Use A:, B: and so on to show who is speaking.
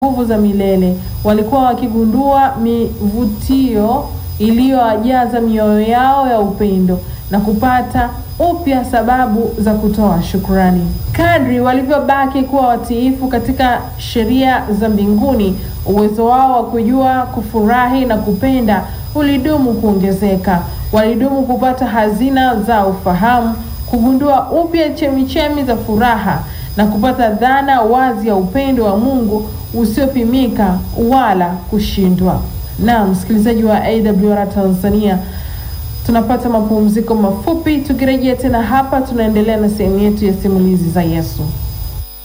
A: nguvu za milele. Walikuwa wakigundua mivutio iliyowajaza mioyo yao ya upendo na kupata upya sababu za kutoa shukrani. Kadri walivyobaki kuwa watiifu katika sheria za mbinguni, uwezo wao wa kujua, kufurahi na kupenda ulidumu kuongezeka. Walidumu kupata hazina za ufahamu, kugundua upya chemichemi za furaha na kupata dhana wazi ya upendo wa Mungu usiopimika wala kushindwa. Na msikilizaji wa AWR Tanzania, tunapata mapumziko mafupi. Tukirejea tena hapa, tunaendelea na sehemu yetu ya simulizi za Yesu.